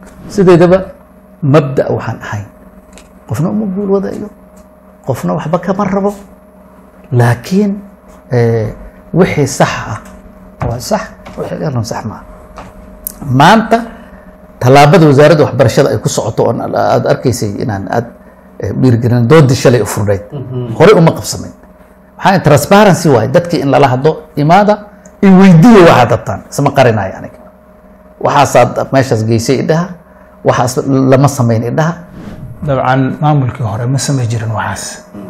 sideedaba mabda waxaan ahayn qofna uma guul wadayo qofna waxba kama rabo laakiin wixii sax ah waa sax wixii dheerna sax maaha maanta tallaabada wasaaradda waxbarashada ay ku socoto oon aada arkaysay inaan aad dhiirigelin doodii shalay u furnayd horey uma qabsamayn maxaa transparency waaye dadkii in lala hadlo imaada i weydiiya waxaad rabtaan isma qarinayo aniga waxaasaad meeshaas geysay idhaha waxaas lama samayn idhaha dabcan maamulkii hore ma samay jirin waxaas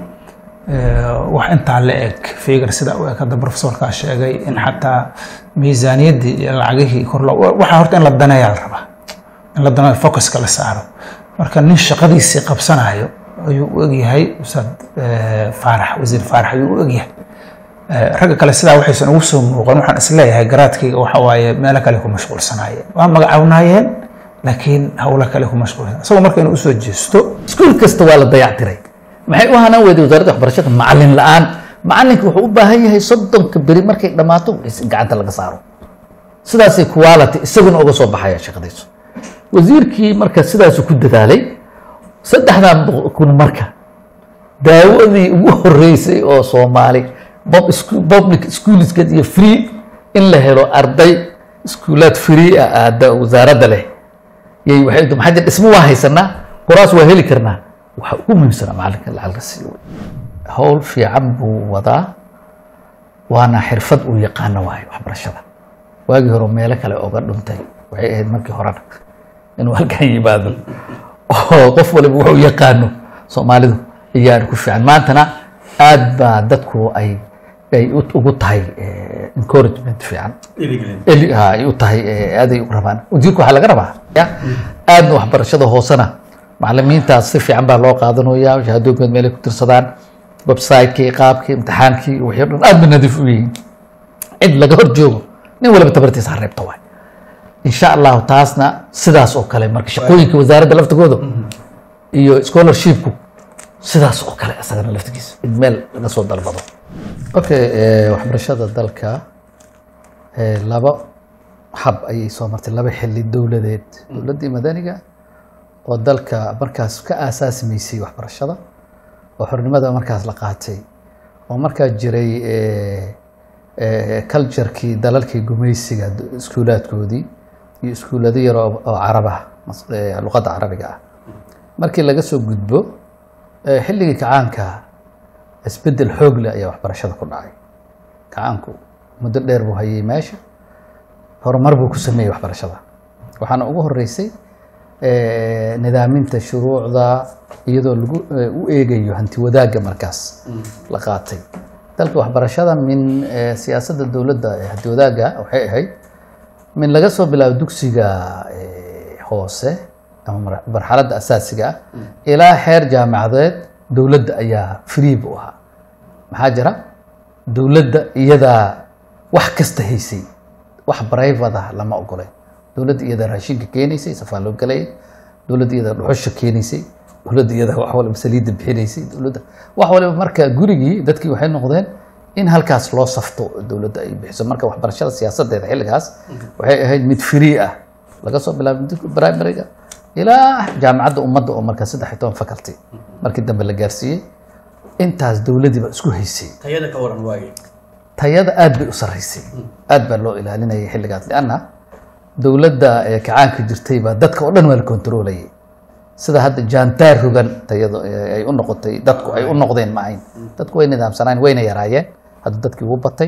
wax intaa la eg figar sida u eg hadda profesorkaa sheegay in xataa miisaaniyaddii iyo lacagihii kor loo waxaa horta in la daneeyaa la rabaa in la daneeyo focuska la saaro marka nin shaqadiisii qabsanayo ayuu u egyahay ustaad faarax wasiir faarax ayuu u egyahay ragga kale sidaa waxaysan ugu soo muuqan waxaan isleeyahay garaadkayga waxa waaye meelo kale ku mashquulsanaayeen waa magacawnaayeen laakiin howlo kale ku mashquulsan isagoo marka inuu usoo jeesto iskuul kasta waa la dayactiray maxay u hanaan weyday wasaaradda waxbarashada macalin la-aan macalinka wuxuu u baahan yahay soddonka beri markay dhammaato in gacanta laga saaro sidaasay quality isaguna uga soo baxaya shaqadiisu wasiirkii marka sidaasu ku dadaalay saddexdan kun marka daawadii ugu horeysay oo soomaali public schoolskeed iyo free in la helo arday iskuulaad free ah aada wasaaradda leh yay waxay maxaa jir dhismo waa haysanaa kuraas waa heli karnaa waxa ugu muhiimsanaa macalinka lacag la siiyo howl fiican buu wadaa waana xirfad uu yaqaano waayo waxbarashada waagii hore meelo kale oga dhuntay waxay ahayd markii horena inuu halkan yimaado oo qof waliba wuxuu yaqaano soomaalidu ayaan ku fiican maantana aad baa dadku ay ay ugu tahay encouragement fiican ay u tahay aaday u rabaan wasiirku waxaa laga rabaa ya aadna waxbarashada hoosena macalimiintaas si fiican baa loo qaadanaya shahaadooyinkood meelay ku tirsadaan website-kii qaabkii imtixaankii wixii o dhan aad ba nadiif u yihiin cid laga hor joogo nin waliba tabartiisa ha reebta waay insha allahu taasna sidaas oo kale marka shaqooyinka wasaaradda laftigooda iyo scholarshipku sidaas oo kale isagana laftigiisa in meel laga soo dalbado okay waxbarashada dalka laba hab ayay soo martay laba xili dowladeed dowladdii madaniga oo dalka markaas ka aasaasimaysay waxbarashada oo xornimada markaas la qaatay oo markaa jiray culturekii dalalkii gumaysiga iskuulaadkoodii iyo iskuulado yar oo carabah luqadda carabiga ah markii laga soo gudbo xilligii kacaanka isbedel xoog leh ayaa waxbarashada ku dhacay kacaanku muddo dheer buu hayay meesha horumar buu ku sameeyey waxbarashada waxaana ugu horeysay nidaaminta shuruucda iyadoo lagu u eegayo hanti wadaagga markaas la qaatay dalka waxbarashada min siyaasadda dowladda hanti wadaagga waxay ahayd min laga soo bilaabo dugsiga hoose ama marxaladda asaasiga ah ilaa xeer jaamacadeed dowladda ayaa free bu ahaa maxaa jira dowladda iyadaa wax kasta haysay wax private ah lama ogoleen dowladda iyadaa raashinka keenaysay safaa loo galayay dowladda iyadaa dhuxusha keenaysay dowladda iyadaa wax waliba saliidda bixinaysay dowladda wax waliba marka gurigii dadkii waxay noqdeen in halkaas loo safto dowladda ay bixiso marka waxbarashada siyaasadeeda xilligaas waxay ahayd mid free ah laga soo bilaabo primaryga ilaa jaamacadda ummadda oo markaa saddex iyo toban faculty markii dambe la gaarsiiyey intaas dowladdiiba isku haysay tayada ka waran waage tayada aad bay u sarreysay aad baa loo ilaalinayay xilligaas lianna dowladda ee kacaanka jirtay baa dadka oo dhan waa la kontroolayay sida hadda jaantaar rogan tayada ay u noqotay dadku ay u noqdeen ma ahayn dadku way nidaamsanaan wayna yaraayeen hadda dadkii ugu batay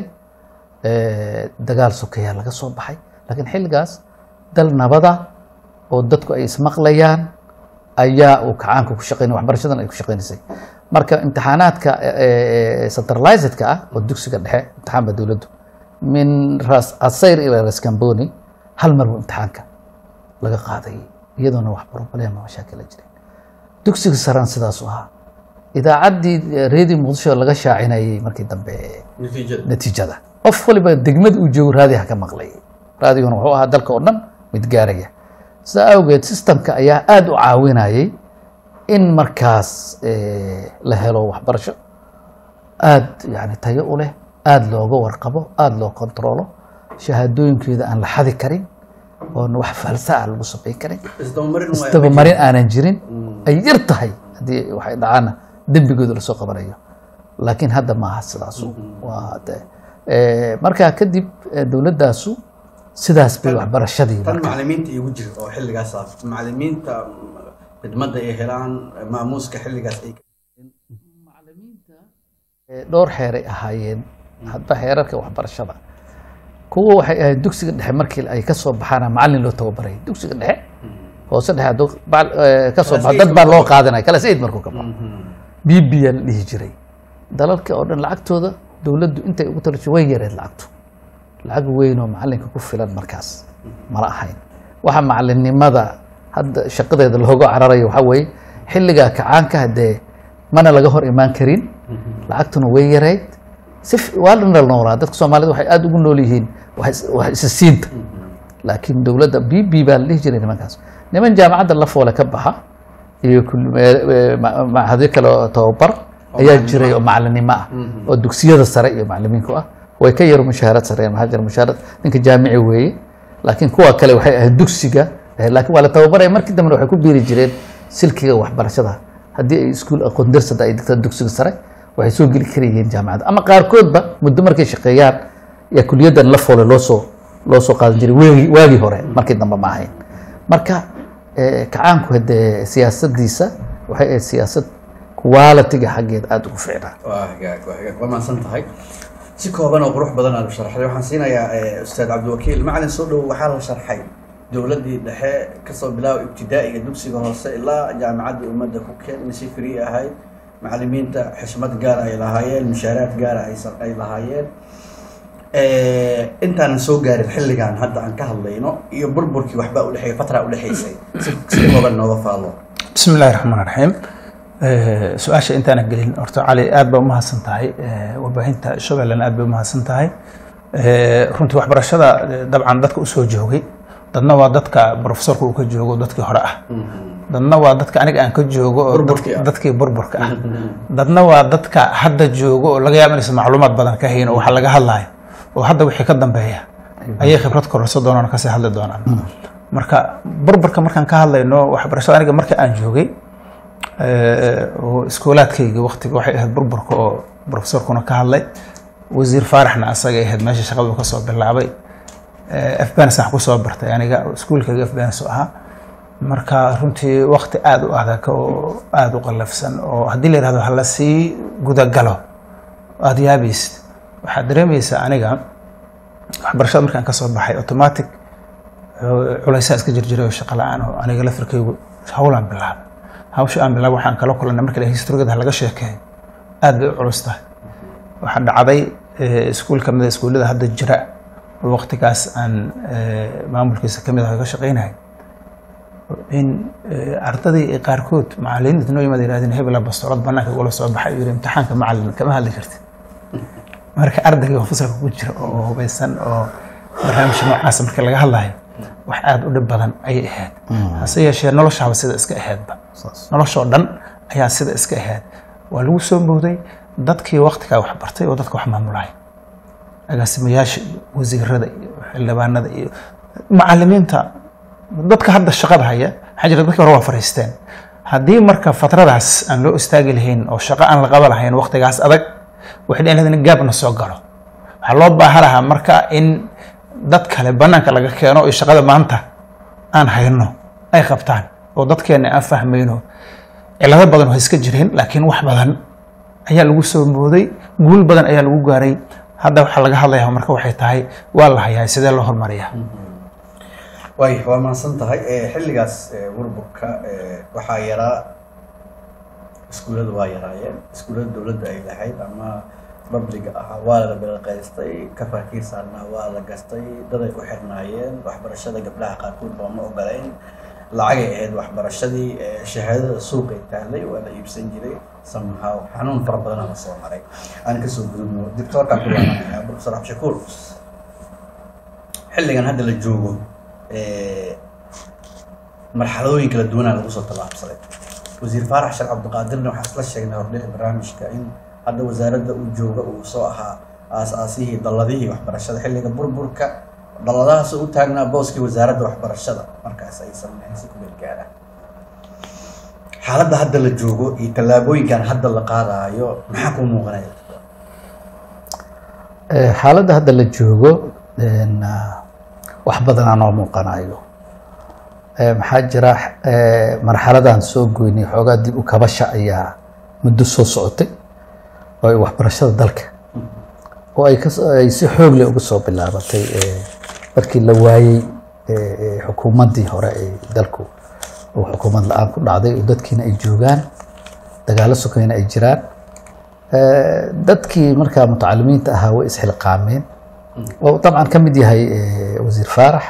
dagaal sokeyaa laga soo baxay laakiin xilligaas dal nabada oo dadku ay ismaqlayaan ayaa uu kacaanka ku shaqeynay waxbarashadan ay ku shaqeynaysay marka imtixaanaadka centralizedka ah oo dugsiga dhexe imtixaan baa dowladdu min ras asayr ilaa raskamboni hal mar buu imtixaanka laga qaaday iyadoona wax problema mashaakila jireen dugsiga saran sidaasu ahaa idaacaddii redio muqdisho laga shaacinayay markii dambe natiijada natiijada qof waliba degmad uu joogo raadiha ka maqlay raadiguna wuxuu ahaa dalka oo dhan mid gaaraya sidaa awgeed systemka ayaa aada u caawinayay in markaas la helo waxbarasho aada yani tayo u leh aada looga warqabo aada loo kontrolo shahaadooyinkeeda aan la xadi karin oon wax falsa ah lagu samayn karin isdabamarin waa isdabamarin aanan jirin ay yar tahay haddii waxay dhacaana dembigooda lasoo qabanayo laakiin hadda maaha sidaasu waa de eh, markaa kadib eh, dowladdaasu sidaas bay waxbarashadii tan macalimiinta igu jira oo xilligaas ah macalimiinta khidmadda ay helaan maamuuska xilligaas ay Eh, dhowr xeeray ahaayeen hadba xeerarka waxbarashada kuwa waxay ahayd dugsiga dhexe markii ay ka soo baxaana macalin loo tababaray dugsiga dhexe hoose dhexe hadduu bac- eh, ka soo baxa dad baa loo qaadanaya kala said markuu ka baxo b b yaa la dhihi jiray dalalka oo dhan lacagtooda dowladdu intay ugu talasho way yareed lacagtu lacag weyn oo macalinka ku filan markaas mala ahayn waxa macalinimada hadda shaqadeeda looga cararayo waxaa weeye xilligaa kacaanka hadee mana laga hor imaan karin lacagtuna way yareyd si f- waa la noolaa dadka soomaalida waxay aada ugu nool yihiin wax is- wax isisiinta laakiin dowladda b b baa la dhihi jiray nimankaas niman jaamacadda la foole ka baxa iyo kul- eh, eh, ma- machadyo kale oo tababar ayaa jiray oo macalinimo ah oo dugsiyada sare iyo macalimiinku ah way ka yaro mushaharad sareen maxaa jira mushaharad ninka jaamici weeye laakiin kuwa kale waxay ahayd dugsiga eh, laakiin waa la tababaraya markii dambena waxay ku biiri jireen silkiga waxbarashada haddii ay iskuul aqoon darsada ay digtaan dugsiga sare waxay soo geli karayeen jaamacadda ama qaarkoodba muddo markay shaqeeyaan yaa kuliyaddan la foole loo soo loo soo qaadan jiray waagii waagii hore markii dambe ma ahayn marka eh, kacaanku hadee siyaasadiisa waxay ahayd siyaasad qualitiga xaggeed aada ugu fiicnaa waa hagaag waa hagaag waa mahadsan tahay si kooban oo qurux badan aad u sharxday waxaan siinayaa eh, ustaad cabdiwakiil macalin soo dhow waxaa la sharxay dowladdii dhexe kasoo bilaaba ibtidaa'iga dugsiga hoose ilaa jaamacadda ummadda ku keen in si free ahayd macalimiinta xishmad gaar ay lahaayeen mushaaraad gaara ay sa- ay lahaayeen Eh, intaanan soo gaarin xilligan hadda aan ka hadlayno iyo burburkii waxbaa udhexeeya fatra udhexaysay si si kooban nooga faalo bismi illaahi raxmaan raxiim Eh, su-aasha intaana gelin horta cali aad baa umahadsan tahay Eh, warbaahinta shabeellena aad bay umahadsan tahay Eh, runtii waxbarashada eh, dabcan dadka usoo joogay dadna waa dadka profesorka uu ka joogo dadkii hore ah dadna waa dadka aniga aan ka joogo oo Burburkii dadki- ah. dadkii burburka ah dadna waa dadka hadda joogo oo laga yaabo inaysan macluumaad badan ka hayn oo waxa laga hadlayo oo hadda wixii ka dambeeya ayay khibrad kororso doonaan kasii hadli doonaan marka burburka markaan ka hadlayno waxbarashada aniga marka aan joogay eh, oo iskoolaadkayga waqtiga waxay ahayd burburka oo profesorkuna ka hadlay wasiir faaraxna asagay ahayd meesha shaqadu kasoo bilaabay afbanis aan kusoo bartay aniga iskuulkayga afbanis u ahaa marka runtii waqti aada u adag oo aada u qallafsan oo haddii la yihahdo hala sii gudagalo aada yaabaysid waxaad dareemaysaa aniga waxbarashada markaan kasoo baxay automatic culaysaa iska jirjiray oo shaqo la-aan oo aniga lafirkaygu hawlaan bilaabay hawsha aan bilaabay waxaan kala kulannay marka la historigada laga sheekeeyo aad bay u culus tahay waxaa dhacday iskuul ka mida iskuullada hadda jira oo waqtigaas aan maamulkiisa ka mid ah ka shaqaynahay in ardadii qaarkood macalimiinta noo yimaad yirahdeen hebela bastoolad banaanka igula soo baxay yiri imtixaanka macalin kama hadli kartid marka ardayga oo fasalka ku jira oo hubaysan oo barnaamijka noocaasa marka laga hadlayo wax aada u dhib badan ayay ahayd hase yeeshee noloshaaba sida iska ahaydba noloshoo dhan ayaa sida iska ahayd waa lagu soo bowday dadkii waqtigaa wax bartay oo dadka wax maamulaya agaasimayaasha iyo wasiirada iyo xildhibaanada iyo macalimiinta dadka hadda shaqada haya waxaa jira dadkii hore waa fariisteen haddii marka fatradaas aan loo istaagi lahayn oo shaqo aan la qaba lahayn waqtigaas adag waxay dhici lahayd in gaabna soo galo waxaa loo baahan lahaa marka in dad kale banaanka laga keeno iyo shaqada maanta aan hayno ay qabtaan oo dadkeena aan fahmayno cilado badan oo iska jireen laakiin wax badan ayaa lagu soo mooday guul badan ayaa lagu gaaray hadda waxaa laga hadlayaa marka waxay tahay waa la hayaa sidee loo hormariyaa way waa mahadsan tahay xilligaas burburka waxaa yaraa iskuullada waa yaraayeen iskuullada dowladda ay lahayd ama babliga ahaa waa la bilaqaystay kafarkii saarnaa waa la gastay daday u xirnaayeen waxbarashada gabdhaha qaarkood baa ma ogolayn lacagay ahayd waxbarashadii shahaadada suuqay taallay waa la iibsan jiray somehow xanuun fara badanaa la soo maray aan kasoo gudubno doctorkaan ku laabanayaa professor abshakuur xilligan hadda la joogo marxaladooyin kala duwanaa lagu soo tallaabsaday wasiir faarax sheekh cabdiqaadirna waxaa isla sheegnay hordhici barnaamijka in hadda wasaaradda uu jooga uu soo ahaa aas-aasihii dalladihii waxbarashada xilliga burburka dalladahaas u taagnaa booskii wasaaradda waxbarashada markaas ay sameeyeen si ku meel gaara xaaladda hadda la joogo iyo tallaabooyinkan hadda la qaadaayo maxaa kuu muuqanaya Eh, xaaladda hadda la joogo een, ah, wax badanaa noo muuqanayo Eh, maxaa jira eh, marxaladan soo goynay xoogaa dib u kabasha ayaa muddo soo socotay oo ay waxbarashada dalka oo ay kas- ay si xoog leh uga soo bilaabatay eh, markii la waayey eh, eh, xukuumaddii hore ee dalku oo xukuumad la-aan ku dhacday oo dadkiina ay joogaan dagaalo sokayna ay jiraan Eh, dadkii markaa mutacalimiinta ahaa way isxilqaameen oo dabcan ka mid yahay eh, wasiir faarax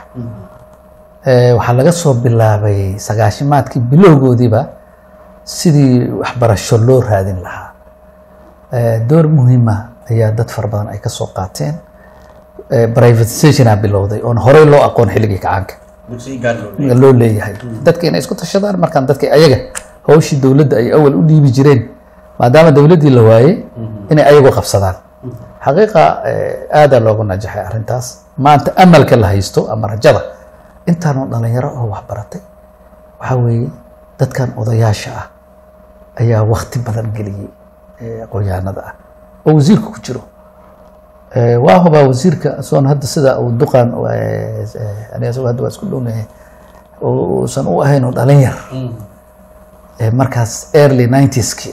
Eh, waxaa laga soo bilaabay sagaashimaadkii bilowgoodiiba sidii waxbarasho loo raadin lahaa Eh, door muhiima ayaa dad fara badan ay ka soo qaateen Eh, privatizationa bilowday oon horey loo aqoon xilligii kacaanka dugsiga gaar loo leeyahay. loo leeyahay dadka inay isku tashadaan markaan dadka ayaga hawshii dowladda ay awal u dhiibi jireen maadaama dowladdii la waayey inay ayagu qabsadaan xaqiiqa eh, aadaa loogu najaxay arrintaas maanta amalka la haysto ama rajada intaanoo dhalinyaro oo waxbaratay waxaa weeye dadkan odayaasha ah ayaa wakti badan geliyey eh, aqoonyahanada ah oo wasiirka ku jiro Eh, waa hubaa wasiirka soon hadda sida uu duqan eh, eh, aniga isagoo hadda waa isku dhownahay oo uusan u ahayn oo dhalin yar Eh, markaas early 90s-ki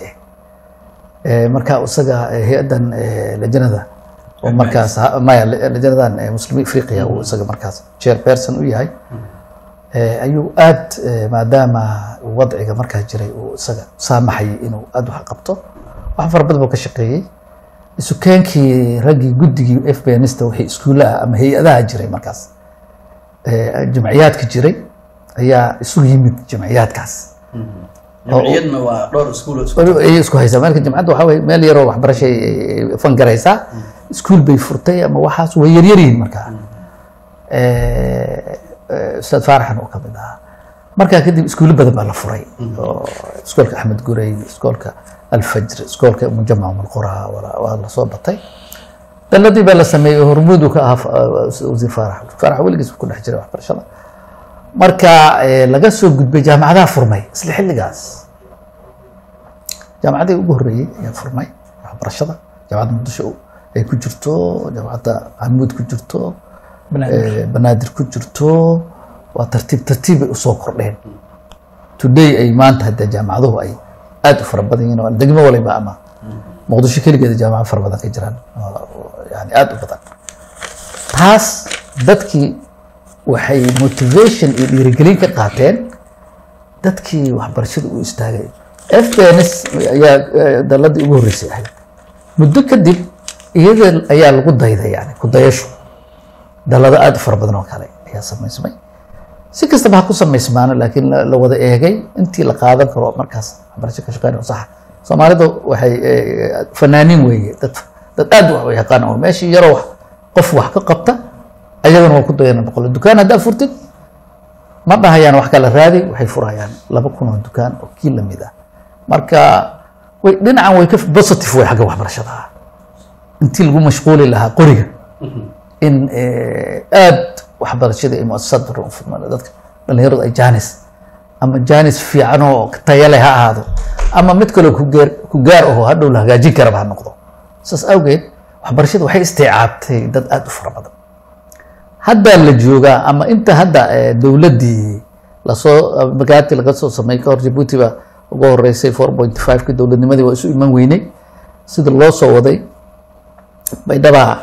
eh markaa isaga eh, hay-addan eh, lajanada oo markaas ha- maya la- lajanadan eh, muslimiin afriqiya uu isaga markaas chairperson u yahay Eh, ayuu aad eh, maadaama uu wadciga markaa jiray uu isaga saamaxayay inuu aad wax qabto wax fara badan buu ka shaqeeyey isukeenkii raggii guddigii f b nista wixii iskuullaha ama hay-adaha jiray markaas eh, jamciyaadka jiray ayaa isu yimid jamciyaadkaas jamciyadna waa dhowr iskuul isku ayay isku haysaa marka jamcadda waxaa weye meel yaroo waxbarasho ay- ay ay fangaraysaa iskuul bay furtay ama waxaas way yaryar yihiin markaa Eh, eh, ustaad faaraxan oo kamid ahaa markaa kadib iskuulo badan baa la furay oo iskoolka axmed gurey iskoolka alfajr iskoolka mujamac mulqura waa waa la soo batay daladii baa la sameeyey oo hormuud uu ka ahaa fa- wasiir faarax faarax weligiis ku dhex jiray waxbarashada marka eh, laga soo gudbay jaamacadaha furmay isla xilligaas jaamacadii ugu horreeyey ayaa furmay waxbarashada jaamacadda muqdisho ay ku jirto jaamacadda camuud ku jirto eh, banaadir ku jirto waa tartiib tartiib bay usoo kordheen today ay maanta hadda jaamacaduhu ay aad u fara badan yihiin oo degmo waliba ama muqdisho keligeeda jaamacado fara badan ka jiraan oo yani aad u badan taas dadkii waxay motivation iyo dhiirigelin ka qaateen dadkii waxbarashada u istaagay fbns ayaa eh, daladii ugu horreysay ahayd muddo kadib iyada ayaa lagu dayday yani ku dayasho dalado aad u fara badan oo kale ayaa samaysmay si kastaba ha ku samaysmaano laakiin la la wada eegay intii la qaadan karo markaas waxbarasho ka shaqeyn oo saxa soomaalidu waxay eh, fanaaniin weeye dad dad aad wax u yaqaan oo meeshii yaroo wax qof wax ka qabta ayagana waa ku dayana boqol dukaan haddaa furtid ma dhahayaan wax kala raadi waxay furayaan laba kun oo dukaan oo kii lamid ah marka way dhinacan way ka positive way xagga waxbarashada ah intii lagu mashquuli lahaa qoriga in eh, aad waxbarashada iyo muasasad badan u furmaan dadka dhalinyaradu ay jaanis ama jaanis fiican oo tayo leh ha ahaado ama mid kaloo ku gaar ku gaar aho hadhow la hagaajin karaba ha noqdo saas awgeed waxbarashada waxay istiicaabtay dad aad u fara badan haddaa la joogaa ama inta hadda eh, dowladdii lasoo magaati laga soo sameeyey kahor jabuuti baa ugu horeysay four point five ki dowladnimadii waa isu iman weynay sida loo soo waday baydhaba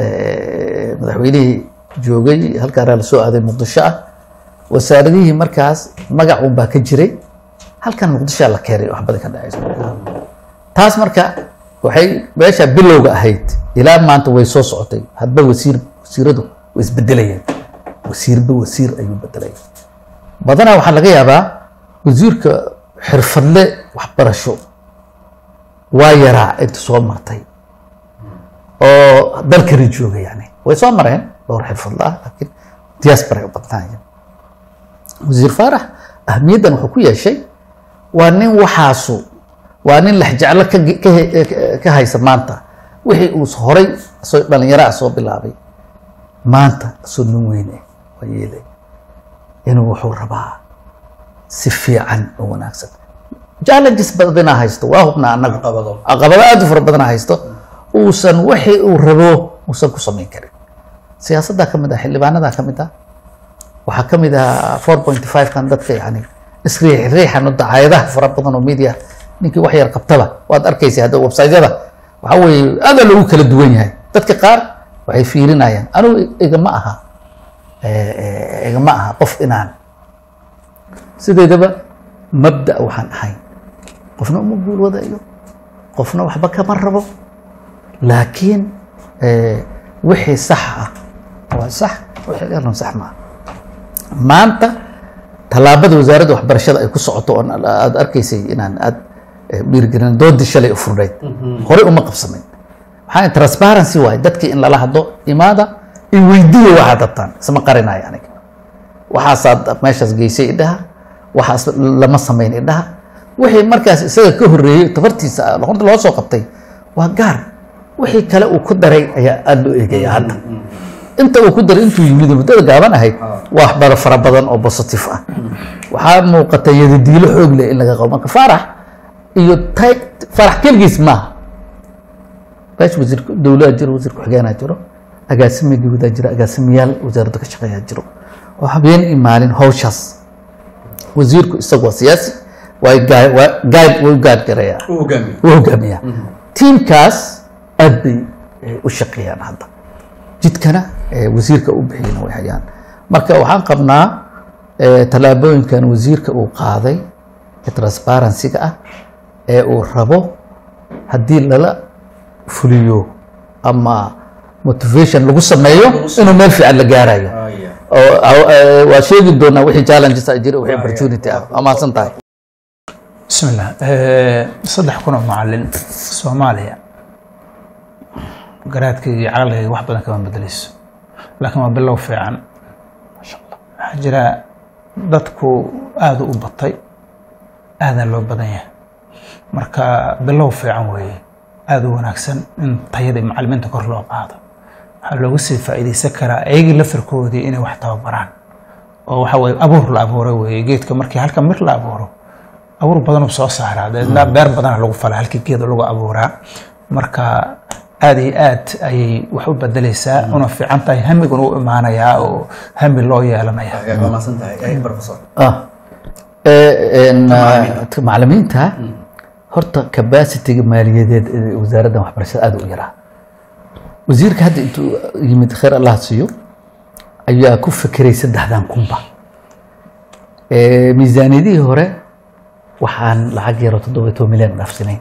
eh, madaxweynihii joogay halkaana lasoo aaday muqdisho ah wasaaradihii markaas magac un baa ka jiray halkan muqdishoa la keenay wax badan ka dhacaysa taas marka waxay meesha bilowga ahayd ilaa maanta way soo socotay hadba wasiir wasiiradu way isbedelayeen wasiirba wasiir ayuu bedelaya badanaa waxaa laga yaabaa wasiirka xirfadle waxbarasho waa yaraa inta soo martay oo dalkani jooga yani way soo mareen dhowr xirfadle ah laakiin diaspora ay u badnaayeen wasiir faarax ahmiyaddan wuxuu ku yeeshay waa nin waxaasu waa nin lexjeclo ka ka- ka haysa maanta wixii uu horay soo dhalinyaro ah soo bilaabay maanta soo nin weyne waa yeelay inuu wuxuu rabaa si fiican oo wanaagsan challenges badana haysto waa hubnaa annaga caqabado caqabado aad u fara badana haysto uusan wixii uu rabo uusan ku samayn karin siyaasaddaa ka mid ah xildhibaanadaa ka mid ah waxaa ka mid ah four point five kan dadka yani isriix riixan oo dacaayadaha fara badan oo media ninkii wax yar qabtaba waad arkaysa hadda websiteyada waxa weeye aada lagu kala duwan yahay dadka qaar waxay fiirinayaan anigu igama aha eh, eh, igama aha qof inaan sideedaba mabda waxaan ahayn qofna uma guul wadayo qofna waxba kama rabo laakiin eh, wixii sax ah waa sax wixii galan sax maaha maanta tallaabada wasaaradda waxbarashada ay ku socoto oon aada arkaysay inaan aad dhiirigelin doodii shalay u furnayd horey uma qabsamayn maxaa transparency waaye dadkii in lala hadlo imaada in weydiiya waxaad rabtaan isma qarinayo aniga waxaasaad meeshaas geysay idhaha waxaas lama samayn idhaha wixii markaas isaga ka horreeyey tabartiisa horta loo soo qabtay waa gaar wixii kale uu ku daray ayaa aada loo eegaya hadda inta uu ku daray intuu yimid muddada gaaban ahayd waa waxbaro fara badan oo positive ah waxaa muuqata yadadiilo xoog leh in laga qabo marka faarax iyo tay faarax keligiis maaha meesha wasiir dowladaa jiro wasiir ku-xigeenaa jiro agaasime guudaa jiro agaasimayaal wasaaradda ka shaqeeyaa jiro oo habeen iyo maalin hawshaas wasiirku isagu waa siyaasi waa gaa- waa guide wuu guide gareeyaa u hogaamiyo wuu hogaamiyaa tiimkaas aad bay eh, u shaqeeyaan hadda jidkana eh, wasiirka u bixiyana way hayaan marka waxaan qabnaa eh, tallaabooyinkan wasiirka uu qaaday ee transparency-ga ah ee uu rabo haddii lala fuliyo ama motivation lagu sameeyo inuu meel fiican la gaarayo aya oo oo, eh, waa sheegi doonaa wixii challenges ah jira wixii opportunity ah waa mahadsan tahay بسم الله آه، صدح كنا معلن سوماليا garaadkayga iyo caqligayga wax badan kama bedeleyso laakiin waa bilow fiican maasha allah waxaa jira dadku aada u batay aadaa loo badan yahay marka bilow fiican weeye aada u wanaagsan in tayada macalimiinta kor loo qaado waxaa loogu sii faa'iideysan karaa ayagii lafirkoodii inay wax tababaraan oo waxa weye abuur la abuuro weeye geedka markii halka mir la abuuro abuur badanuu soo saaraa deedna beer badana lagu falaa halkii geeda lagu abuuraa marka aad iyo aad ayay wax u bedeleysaa una fiican tahay hamiguna u imaanayaa oo hami loo yeelanaya agaag waa mahadsan tahay ay professor ah Eh, en, ah, macallimiinta horta capacity-ga maaliyadeed ee wasaaraddan waxbarashada aad u yaraa wasiirka hadda intuu yimid khayr allah siiyo ayaa ku fekeray saddexdan kunba Eh, miisaaniyadihii hore waxaan lacag yaro toddoba iyo toban milyan dhaafsanayn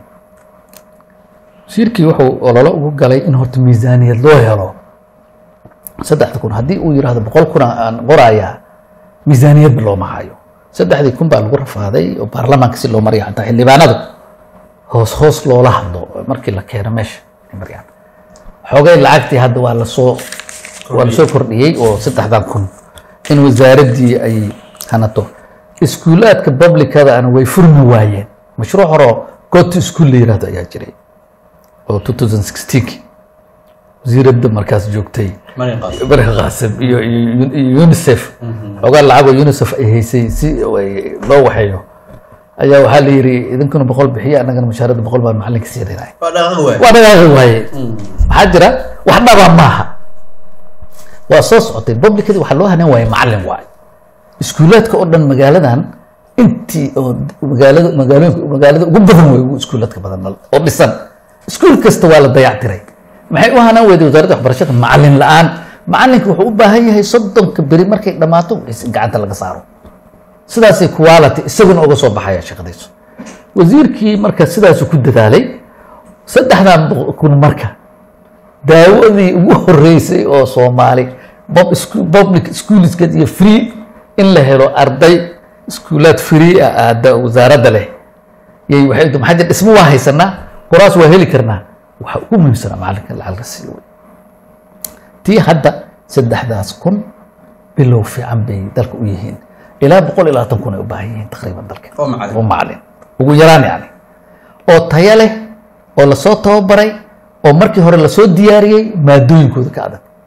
wasiirkii wuxuu ololo ugu galay in horta miisaaniyad loo helo saddexda kun haddii uu yidhaahdo boqol kun aan qorayaa miisaaniyadba looma hayo saddexdii kun baa lagu rafaaday oo baarlamaanka si loo maraya xataa xildhibaanadu hoos hoos loola hadlo markii la keeno meesha ay marayaan xoogay lacagtii hadda waa lasoo waa lasoo kordhiyey oo saddexdan kun in wasaaraddii ay hanato iskuulaadka publicadana way furmi waayeen mashruuc horeo goto school la yirahdo ayaa jiray oo 2016 wasiiradda markaas joogtay mari qaas barka qaasim iyo iyo- iyo unicef xoogaa lacag oo unicef ay haysay si ay loo waxeeyo ayaa waxaa la yidhi idinkuna boqol bixiya annagana mushaaradda boqol baan macalinka siinayna waa dhaqaaq waay waa dhaqaaqi waaye maxaa jira wax dhaba maaha waa soo socotay publicadii waxaa loo hanaan waaye macalin waaye iskuulaadka oo dhan magaaladan intii oo magaalada magaalooyinka magaalada ugu badan way ugu iskuulaadka badan oo dhisan iskuul kasta waa la dayactiray maxay u hanaan weyday wasaaradda waxbarashada macalin la-aan macalinka wuxuu u baahan yahay soddonka beri markay dhammaato is- gacanta laga saaro sidaasay quality isaguna uga soo baxaya shaqadiisu wasiirkii marka sidaasu ku dadaalay saddexdan boqol kun marka daawadii ugu horeysay oo soomaali bob isku- public schoolska iyo free in la helo arday iskuulaad free ah aada wasaaradda leh yay waxay maxaa jira dhismo waa haysanaa quraas waa heli karnaa waxa ugu muhiimsanaa macalinka lacag la siiyo wey tii hadda saddexdaas kun bilow fiican bay dalka u yihiin ilaa boqol iyo labaatan kun ay u baahan yihiin taqriiban dalka oo macalin oo macalin ugu yaraan yani oo tayo leh oo lasoo tababaray oo markii hore lasoo diyaariyey maadooyinkooda ka adag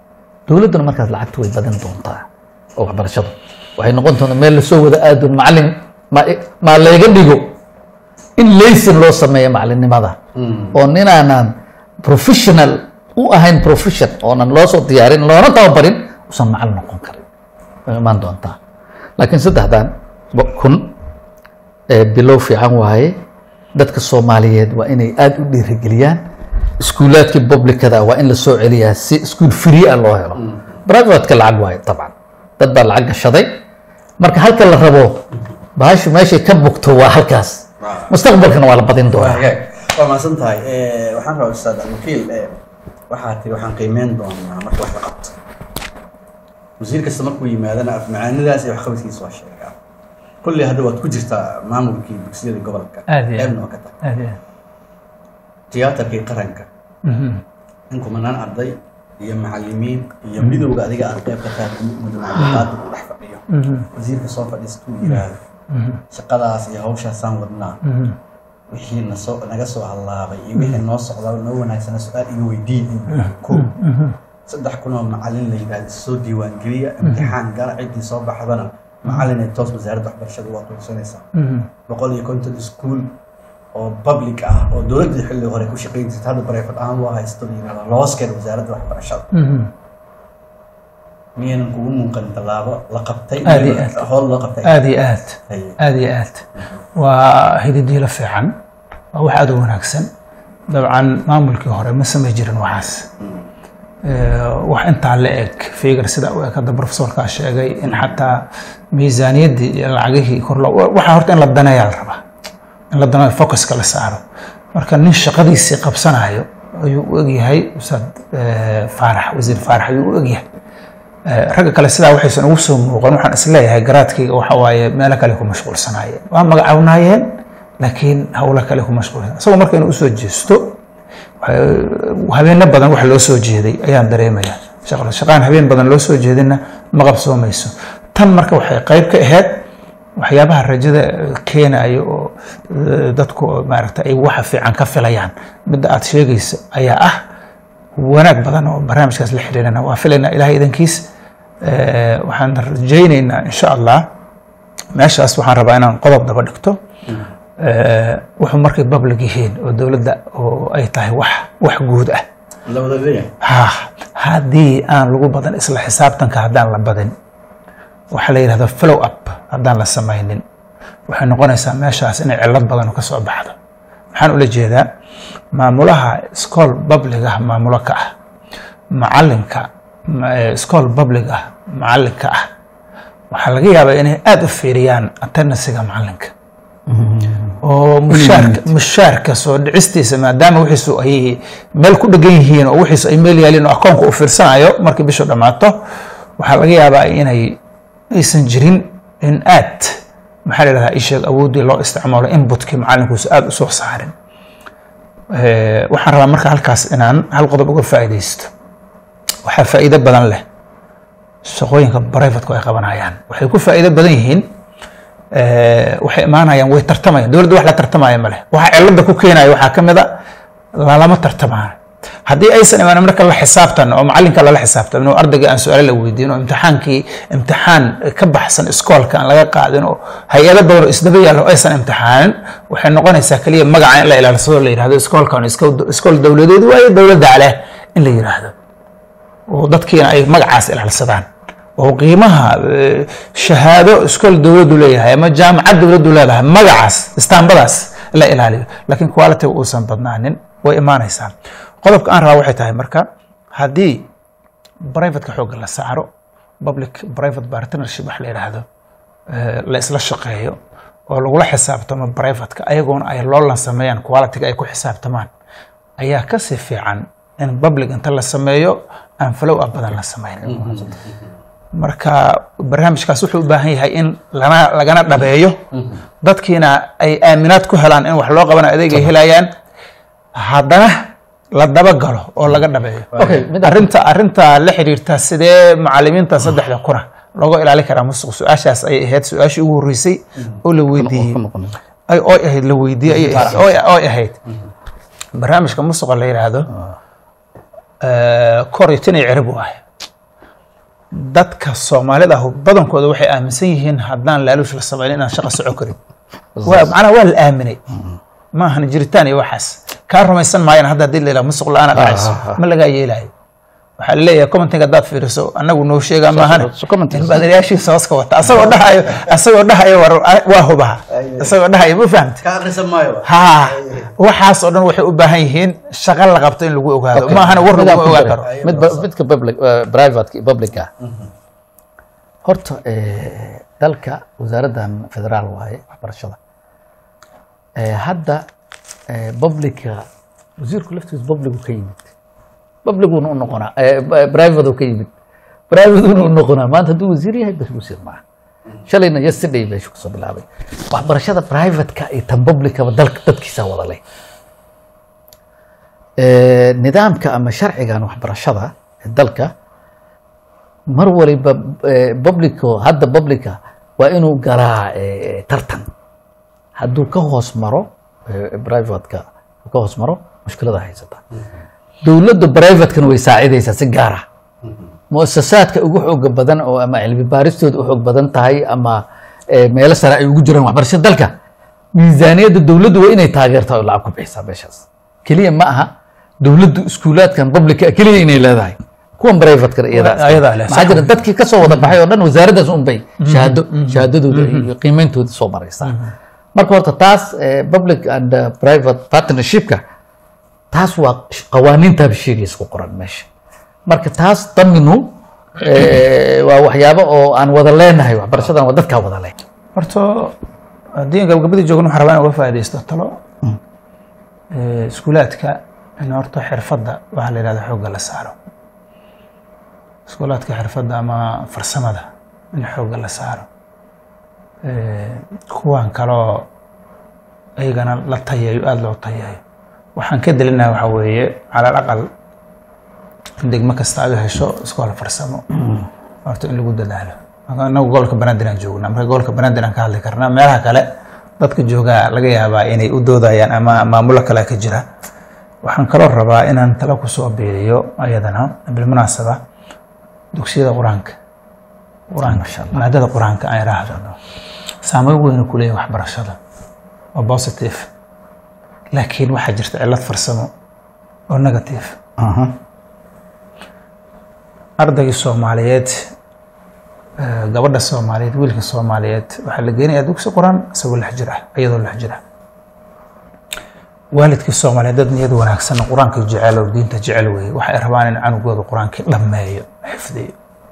dowladduna markaas lacagta way badin doontaa oo waxbarashadu waxay noqon doontaa meel lasoo wada aadun macalin ma maa layga dhigo in laysin loo sameeyo macalinimada oo ninaanan professional u ahayn profession oonan loo soo diyaarin loona tababarin usan macalin noqon karin way imaan doontaa laakiin saddexdan bo- kun ee bilow fiican waaye dadka soomaaliyeed waa inay aada u dhiirigeliyaan iskuulaadkii publicada waa in la soo celiyaa si iskuul free ah loo helo privateka lacag waaye dabcan dad baa lacag gashaday marka halka la rabo bahashu meeshay ka bugto waa halkaas mustaqbalkana waa la badin doonaa hagaag waa mahadsan tahay Eh, waxaan rabaa ustaad alwakiil eh, waxaa tiri waxaan qiimeyn doonaa marka wax la qabto wasiir kasta markuu yimaadana afmacaanidaas iyo waxqabadkiisa waa sheegaa kulli hadda waad ku jirtaa maamulkii dugsiyada gobolka Aad iyo aad. qeybna waa ka tahay aad iyo tiyaatarkii qaranka in kumanaan arday iyo macalimiin iyo midowga adiga aad qeyb ka tahay mudanaaqaada uu dhex fadhiyo wasiirka soo fadhiistuu yiraahdo shaqadaas iyo hawshaasaan wadnaa wixii nasoo naga soo hallaabay iyo wixii noo socda noo wanaagsana su-aal iga weydiin ko saddex kun oo macalin la yidhahdo soo diiwaangeliya imtixaan gala ciddii soo baxdana macalin ay toos wasaaradda waxbarashada waa qoysanaysaa boqol iyo konton iskuul oo public ah oo dowladdii xilli hore ku shaqayn jirta hadda private ahaan loo haysto la yidhahdo looskeeda wasaaradda waxbarashada miyaynan kugu muuqan tallaabo la qabtay Aad iyo aad. howl loo qabtay aad iyo aad Haye. aad iyo aad waa hididiilo fiican waa wax aad u wanaagsan dabcan maamulkii hore ma samay jirin waxaas Eh, wax intaa la eg figar sida u eg hadda profesorkaa sheegay in xataa miisaaniyaddii iyo lacagihii kor loo waxaa horta in la daneeyaa la rabaa in la daneeyo focuska la saaro marka nin shaqadiisii qabsanayo ayuu u egyahay ustaad eh, faarax wasiir faarax ayuu u egyahay Eh, ragga kale sidaa waxaysan ugu soo muuqan waxaan isleeyahay garaadkayga waxa waaye meelo kale ku mashquulsanaayeen waa magacawnaayeen laakiin howlo kale ku mashquulsan isagoo marka inuu usoo jeesto waxay- habeeno badan wax loo soo jeeday ayaan dareemaya shaqada shaqaan habeen badan loo soo jeedina ma qabsoomayso tan marka waxay qayb ka ahayd waxyaabaha rajada keenayo oo eh, dadku oo maaragta ay waxa fiican ka filayaan midda aad sheegayso ayaa ah wanaag badan oo barnaamijkaas la xiriirana waa filaynaa ilahay idankiis Eh, waxaan rajaynaynaa insha allah meeshaas waxaan rabaa inaan qodob daba dhigto Eh, wuxuu markay public yihiin oo dowladda oo ay tahay wax wax guud ah la wada leeyahay ha haddii aan lagu badan isla xisaabtanka haddaan la badin waxaa la yidhahda follow up haddaan la samaynin waxay noqonaysaa meeshaas inay cillad badan ka soo baxdo maxaan ula jeedaa maamulaha iskool public ah maamulo ka ah macalinka ma- eh, iskool public ah macalinka ah waxaa laga yaabaa inay aada u fiiriyaan attendansiga macalinka oo mushaarka mushaarka soo dhicistiisa maadaama wixiisu ay meel ku dhegan yihiin oo wixiisu ay meel yaaliin oo akoonka uu fiirsanayo markii bishu dhammaato waxaa laga yaabaa inay aysan jirin in aad maxaa la yidhahdaa isheeg awooddii loo isticmaalo inputkii macalinkuusa aada u soo saarin Eh, waxaan rabaa marka halkaas inaan hal qodob uga faa'iidaysto waxaa faa'iido badan leh shaqooyinka privatku ay qabanayaan waxay ku faa'iido badan yihiin eh, waxay imaanayaan way tartamayaan dowladda wax la tartamaya ma leh waxa cilada ku keenaya waxaa ka mid a lalama tartamaan haddii aysan imaanin marka la xisaabtan oo macalinka lala xisaabtamin oo ardayga aan su-aalo la weydiin oo imtixaankii imtixaan ka baxsan iskoolka aan laga qaadin oo hay-ado badan oo isdaba yaalo oo aysan imtixaanin waxay noqonaysaa keliya magaca in la ilaalsado la yidhahdo iskoolkan isko- iskool dowladeed waayo dowladda leh in la yidhaahdo oo dadkiina ay magacaas ilaalsadaan oo qiimaha eh, shahaado iskool dowladdu leeyahay ama jaamacad dowladdu leedahay magacaas istaambadaas la ilaaliyo laakiin quality uusan badnaanin way imaanaysaa qodobka aan rabaa waxay tahay marka haddii privateka xoogga la saaro public private partnership wax la yidhaahdo eh, la isla shaqeeyo oo lagula xisaabtamo privateka ayagoona ay loolan sameeyaan qualityga ay ku xisaabtamaan ayaa kasii fiican in public inta la sameeyo aan flow up badan la sameynin marka barnaamijkaas wuxuu u baahan yahay in lana lagana dhabeeyo dadkiina ay aaminaad ku helaan in wax loo qabana adeeg ay helayaan haddana la dabagalo oo laga dhabeeyo Okay, mid- arrinta arrinta la xiriirta sidee macalimiinta saddexda kuna looga ilaali karaa musuq su-aashaas ay ahayd su-aashii ugu horreysay oo la weydiiyey ay oy ahayd la weydiiyey ayay ahayd- oy oy ahayd barnaamijka musuqa la yidhaahdo eh, kor iyo tin iyo cirib waaye dadka soomaalida ah badankooda waxay aaminsan yihiin haddaan laaluush la samaynin inaan shaqa soco karin waa macnaha waa la aaminay ma ahan jiritaan iyo waxaas kaa rumaysan maayaan hadda haddii la yidhaha musuq la-aana dhacayso ah, ah. ma lagaa yeelayo waxaa laleeyahay commenting haddaad fiiriso annagu noo sheegaa maahan so commenting. baadariyaashiisa hooska wata asagoo dhahayo asagoo dhahayo war waa hubaha asagoo dhahayo ma fahamta ka akhrisan maayo ha waxaas oo dhan waxay u baahan yihiin shaqo la qabto in lagu ogaado Okay. maahana war Midaan laguma ku ogaan daray. karo mid ba- midka public eh, private iyo public ah horta eh, dalka wasaaraddan federaal waaye waxbarashada Eh, hadda eh, publica wasiirku laftiisa publicu ka yimid publicuna u noqonaa eh, b- private ka yimid privatuna u noqonaa maanta hadduu wasiir yahay bas wasiir maaha shalayna yesterday meeshu kasoo bilaabay waxbarashada privateka iyo tan publicaba dalka dadkiisaa wada leh Eh, nidaamka ama sharcigan waxbarashada ee dalka mar waliba eh, publico hadda publica waa inuu galaa eh, tartan hadduu ka hoos maro eh, privateka ka hoos maro mushkilada haysata dowladda privatekana way saacidaysaa si gaara muasasaadka ugu xooga badan oo ama cilmi baaristooda u xoog badan tahay ama eh, meelo sare ay ugu jiraan waxbarashada dalka miisaaniyadda dowladdu waa inay taageertaa oo lacag ku bixisaa meeshaas keliya ma aha dowladdu iskuulaadkan publica keliya inay leedahay kuwan privatekana iyadaa Ayadaa leh, maxaa jira dadkii ka soo wada baxay oo dhan wasaaraddaas un bay shahaado shahaadadooda iyo qiimeyntooda soo maraysaa marka horta taas eh, public and eh, private partnershipka taas waa sh- qawaaniintaaba sheegaysa ku qoran meesha marka taas daminu eh, waa waxyaabo oo aan wada leenahay waxbarashadan waa dadkaa wada leh horta haddii aan gabagabadii joogno waxaan rabaa in uga faaidaysto talo Eh, iskuulaadka in horta xirfadda waxaa la yidhahda xoogga la saaro iskuulaadka xirfadda ama farsamada in xoogga la saaro Eh, kuwan kaloo ayagana la tayayo aada loo tayayo waxaan ka delinaha waxaa weeye cala alaqal in degmo kasta aga hesho iskool farsamo horta in lagu dadaalo Marka inagu gobolka banaadir aan joognaa marka gobolka banaadir aan ka hadli karnaa meelaha kale dadka joogaa laga yaabaa inay u doodayaan ama maamulo kale ka jira waxaan kaloo rabaa inaan talo kusoo biiriyo ayadana bilmunaasaba dugsiyada qur-aanka qur-aanka maadada qur-aanka aan idhaahdo saameyn weyna ku leeyahay waxbarashada waa positive laakiin waxaa jirta cillad farsamo oo negative ardaygii soomaaliyeed eh, gabadha soomaaliyeed wiilka soomaaliyeed waxaa la geenayaa dugsi qur-aan isagoo lix jir ah iyadoo lix jir ah waalidkii soomaaliyeed dad niyad wanaagsan qur-aanka jecel oo diinta jecel weeye waxay rabaan in canugooda qur-aankii dhammeeyo xifdiyo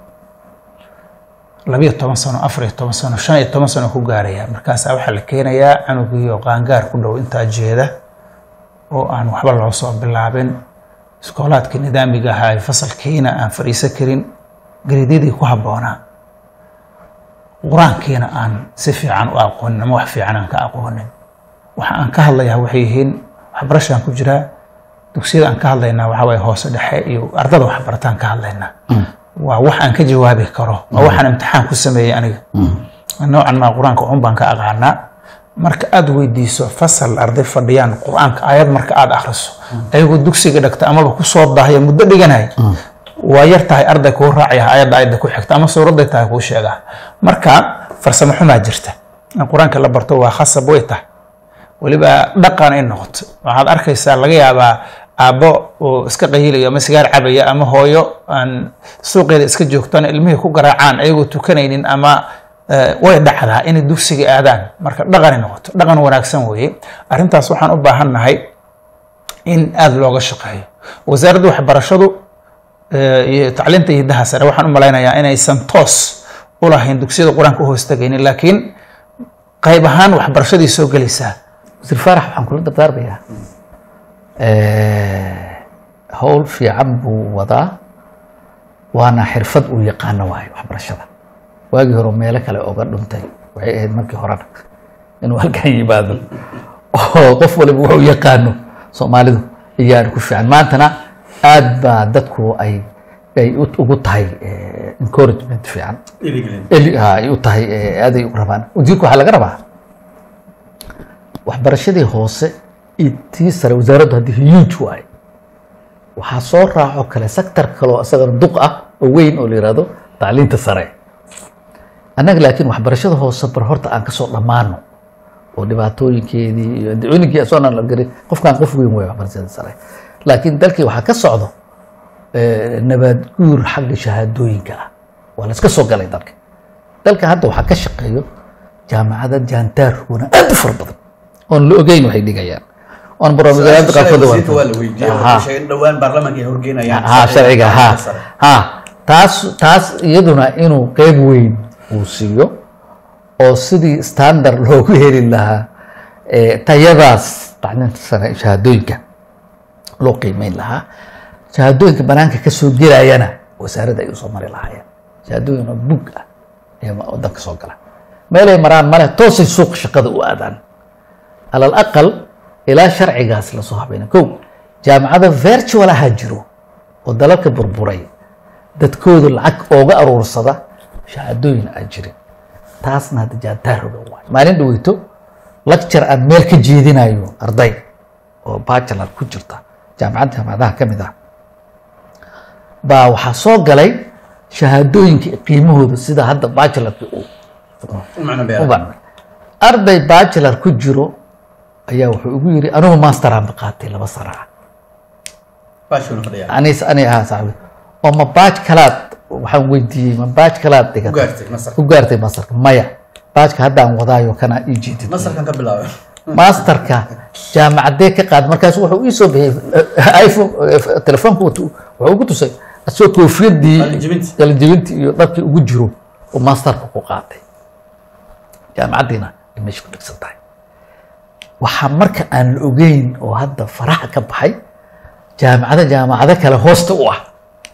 labiyo toban sano afar iyo toban sano shan iyo toban sano ku gaaraya markaasaa waxaa la keenayaa canugii oo qaangaar ku dhow intaa jeeda oo aan waxba loo soo bilaabin iskoolaadkii nidaamiga ahaa ee fasalkiina aan fadhiisan karin gariidyadii ku habboonaa qur-aankiina aan si fiican u aqoonin ama wax fiican aan ka aqoonin waxa aan ka hadlayaa waxay yihiin waxbarashaan ku jiraa dugsiyada aan ka hadlaynaa waxaa waye hoose dhexe iyo ardada waxbarataan ka hadlaynaa waa wax aan ka jawaabi karo waa waxaan imtixaan ku sameeyey aniga noocan maa qur-aanka un baan ka aqaanaa marka aada weydiiso fasal arday fadhiyaan qur-aanka aayad marka aada akhriso ayagoo dugsiga dhagta amaba kusoo daahaya muddo dhiganay waa yar tahay arday kuu raacaya ayadda ayadda ku xigta ama suuradday tahay kuu sheegaa marka farsamo xumaa jirta in qur-aanka la barto waa khasab way tahay weliba dhaqan ay noqoto waxaad arkaysaa laga yaabaa aabbo oo iska qayilayo ama sigaar cabaya ama hooyo aan suuqeeda iska joogtaan ilmihii ku garaacaan ayagoo tukanaynin ama eh, way dhacdaa inay dugsiga aadaan marka dhaqanay noqoto dhaqan wanaagsan weeye arrintaas waxaan u baahannahay in aada looga shaqeeyo wasaaradda waxbarashadu eh, iyo tacliinta iyo hiddaha sare waxaan u malaynayaa inaysan toos u lahayn dugsiyada qur-aanka u hoostagaynin laakiin qayb ahaan waxbarashadii soo gelaysaa wasiir faarax waxaan kula dardaarmayaa howl fiican buu wadaa waana xirfad uu yaqaano waayo waxbarashada waagii hore meelo kale oga dhuntay waxay ahayd markii horena inuu halkan yimaado oo qof waliba wuxuu yaqaano soomaalidu iyaan ku fiican maantana aad baa dadku ay ay u- ugu tahay eh, encouragement fiican eli ha ay u tahay eh, aad ay u rabaan wasiirka waxaa laga rabaa waxbarashadii hoose iyo tii sare wasaaraddu haddii huge waaye waxaa soo raaco kale sector kaloo isagana duq ah oo weyn oo la yihahdo tacliinta sare annaga laakiin waxbarashada hoose bar horta aan kasoo dhammaano oo dhibaatooyinkeedii iyo dacooyinkii asoonaan la garin qofkaan qof weyn wey waxbarashada sare laakiin dalkii waxaa ka socdo eh, nabaad guur xagga shahaadooyinka ah waa la iska soo galay dalka dalka hadda waxaa ka shaqeeyo jaamacada jaantaarkuna aad u fara badan oon la ogeyn waxay dhigayaan oon barnaamijyada qaarkood wasiirka waa la weydiiyey Ha. waxay sheegeen dhowaan baarlamaanka ay horgeynayaan ha sharciga ha sare. ha taas taas iyaduna inuu qeyb weyn uu siiyo oo sidii standard loogu heli lahaa eh, tayadaas tacliinta sare shahaadooyinka loo qiimeyn lahaa shahaadooyinka banaanka ka soo gelayana wasaaradda ay usoo mari lahaayeen shahaadooyin oo bug ah ayaa wadanka soo gala meelay maraan male toosay suuqa shaqada u aadaan alal aqal ilaa sharcigaas lasoo habayna kow jaamacada virtual ahaa jiro oo dalalka burburay dadkoodu lacag ooga aruursada shahaadooyin aan jirin taasna hadda jaantaaroga waay maalin dhaweyto lecture aan meel ka jeedinayo arday oo bachelor ku jirta jaamacad jaamacadaha ka mid ah baa waxaa soo galay shahaadooyinka qiimahooda sida hadda bachelorka uu u macno u beera banay arday bachelor ku jiro ayaa wuxuu igu yiri anigu masteraan qaatay laba sana ah baashuna fadhiya anis ani ahaa saaxibi oo ma baaj kalaad waxaan weydiiyey ma baaj kalaad u dhigatay gaartay masar ku gaartay masterka maya baajka haddaan wadaayo kanaa ii jeedid masarkan ka bilaabay masterka jaamacadee ka qaad markaas wuxuu ii soo bixiyey iphone eh, telefoonka watu wuxuu ugu tusay asoo koofiyadii Qalinjebinti. qalinjebintii iyo dharkii ugu jiro oo masterka ku qaatay jaamacaddiina ay meesha ku dhigsan tahay waxaa marka aan la ogeyn oo hadda faraha ka baxay jaamacado jaamacado kale hoosta u ah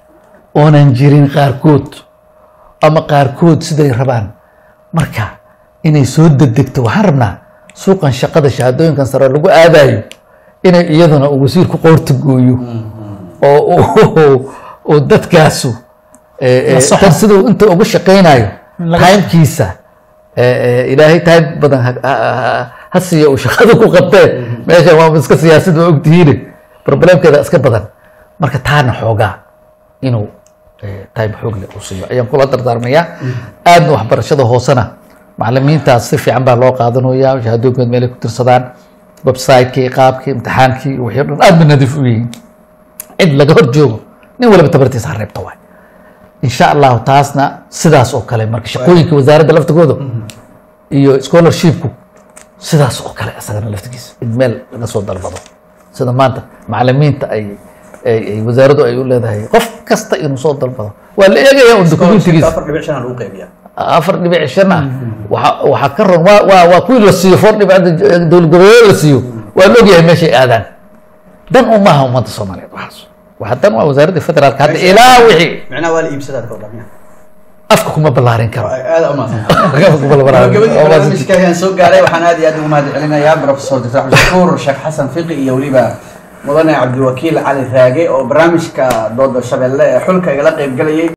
oonan jirin qaarkood ama qaarkood siday rabaan marka inay soo degdegto waxaan rabnaa suuqan shaqada shahaadooyinkan sare lagu aadayo inay iyaduna uu wasiirku qoorta gooyo oo oo- oo dadkaasu eh, eh, La soxo. tan siduu inta uga shaqaynayo Laga- timkiisa eh, eh, ilaahay time badan ha- ha- ha- ha siiya uu shaqada ku qabtee meesha waa iska siyaasad waa ogtihiine problemkeeda iska badan marka taana xoogaa inuu eh, time xoog leh uu siiyo ayaan kula dardaarmayaa aadna waxbarashada hoosena macalimiintaas si fiican baa loo qaadanayaa shahaadooyinkood meelay ku tirsadaan website-kii qaabkii imtixaankii wixii o dhan aad ba nadiif u yihiin cid laga hor joogo nin waliba tabartiisa ha reebta waay insha allahu taasna sidaas oo kale marka shaqooyinka wasaaradda laftigooda iyo scholarshipku sidaas oo kale isagana laftigiisa in meel laga soo dalbado sida maanta macalimiinta ay ay ay wasaaraddu ay u leedahay qof kasta inuu soo dalbado waa la eegaya un dokumentigiisa afar dhibic shan lagu qaybiya afar dhibic shan ah waxa waxaa ka ron waa waa waa kuwii la siiyo four dhibic dowlad goboleed la siiyo waa la ogyahay meeshay aadaan dan u maaha ummadda soomaaliyeed waxaas waxa dan waa wasaaradda federaalka hadda ilaa wixii micnaha waa la iibsadaa ka wadamiya afka kuma ballaarin karo aada u mahadsan afka kuma ballaarin gabagabadii karo barnaamijka ayaan soo gaaray waxaan aad iyo aad ugu mahad celinayaa professor dr cabdishakuur sheekh xasan fiqi iyo weliba mudane cabdiwakiil cali raage oo barnaamijka dooda shabeelle ee xulka igala qayb galayay